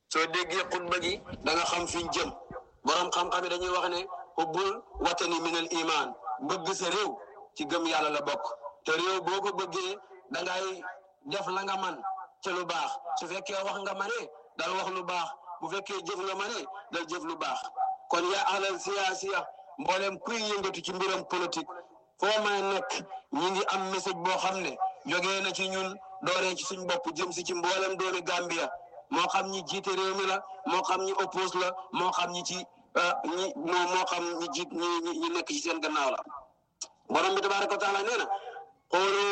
soo déggee xutba gi da nga xam fiñ jëm borom xam-xam yi dañuy wax ne hubbul watani minal iman bëgg sa réew ci gëm yàlla la bokk te réew boo ko bëggee da ngay def la nga man ca lu baax su fekkee wax nga mane dal wax lu baax bu fekkee jëf nga mane dal jëf lu baax kon yaa ahlal siyaasiya mboolem kuy yëngatu ci mbiram politique foo may nekk ñi ngi am message boo xam ne jógee na ci ñun dooree ci suñ bopp jëm si ci mboolem doomi Gambia moo xam ñi jiite réew mi la moo xam ñi oppose la moo xam ñi ci ñi moo xam ñi jiit ñi ñi nekk ci seen gannaaw la borom bi tabaraka wa taala nee na xoolu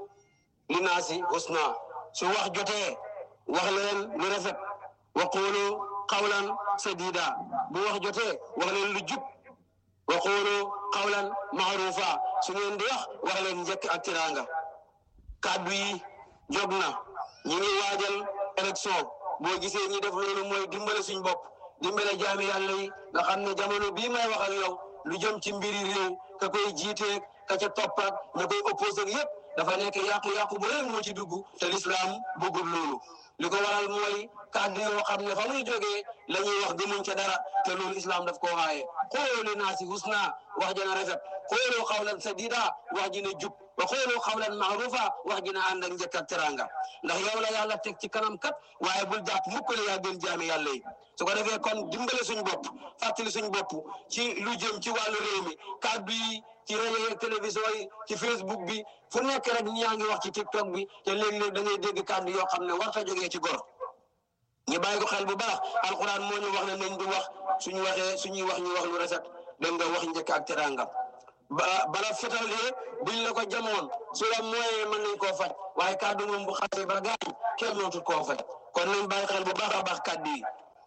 li naasi husna su wax jotee wax leen lu rafet wa xoolu xawlan sadida bu wax jotee wax leen lu jub wa xoolu xawlan maarufa su ngeen di wax wax leen njëkk ak tiraanga kàddu yi jóg na ñi ngi waajal élection boo gisee ñi def loolu mooy dimbale suñ bopp dimbale jaami yàlla yi nga xam ne jamono bii may wax ak yow lu jëm ci mbiri réew ka koy jiiteeg ka ca toppaat ña koy opposé yépp dafa nekk yàqu-yàqu bu rëy moo ci dugg te lislaam bëggul loolu li ko waral mooy kàddu yoo xam ne fa muy jógee la ñuy wax gëmuñ ca dara te loolu islam daf koo xaaye xooloo li naasi husna wax ji na rafet xooloo xawlan sadida wax ji na jub wa xooloo xawlan maarufa wax ji na ànd ak njëkk ak teranga ndax yow la yàlla teg ci kanam kat waaye bul jàpp mukk ne yaa gën jaami yàlla yi su ko defee kon dimbale suñ bopp fàttali suñ bopp ci lu jëm ci wàllu réew mi kàddu yi ci rajo yeeg télévision yi ci facebook bi fu nekk rek ñaa ngi wax ci tiktok bi te léeg-léeg da ngay dégg kàddu yoo xam ne warta jógee ci gor ñu bàyyi ko xel bu baax alxuraan moo ñu wax ne nañ di wax suñu waxee suñuy wax ñu wax lu rafet da nga wax njëkk ak teranga ba bala fetal de buñ la ko jamoon su la mooyee mën nañ koo faj waaye kàddu moom bu xasee ba gaañ kenn mënatul koo faj kon nañ bàyyi xel bu baax a baax kàddu yi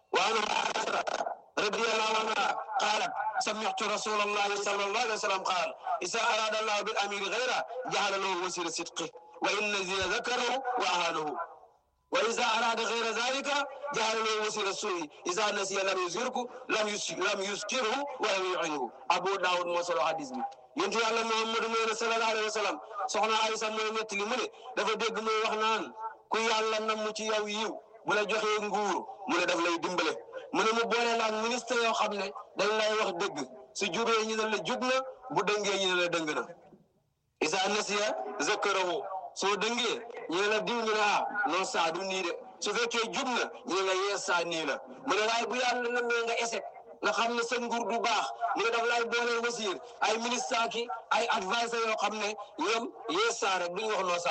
waana radiyallahu anha qaalat sami'tu rasulallahi sallallahu alayhi wa sallam qaal isa arada allahu bil amiri ghayra ja'ala lahu wasila sidqi wa inna zina zakarahu wa ahanahu wa iza arada ghayra dhalika ja'ala lahu wasila su'i iza nasiya lam yuzirku lam lam yuskirhu wa lam yu'inhu Abu Dawud moo solo hadis bi yonent yàlla Muhammadu nee na sallallahu alayhi wa sallam soxna Aysa mooy nettali mu ne dafa dégg muy wax naan ku yàlla namm ci yow yiw bu la joxee nguur mu ne daf lay dimbale mu ne mu boole la ak ministre yoo xam ne dañ lay wax dëgg su jubee ñu ne la jub na bu dëngee ñu ne la dëng na isa nasiya zakarahu soo dëngee ñu ne la diw ñu ne ah non saa du nii de su fekkee jub na ñu ne la yees saa nii la mu ne waaye bu yàlla namee nga échec nga xam ne sa nguur du baax mu ne daf lay boole wasiir ay ministre ki ay adviseur yoo xam ne ñoom yees saa rek duñ wax noo saa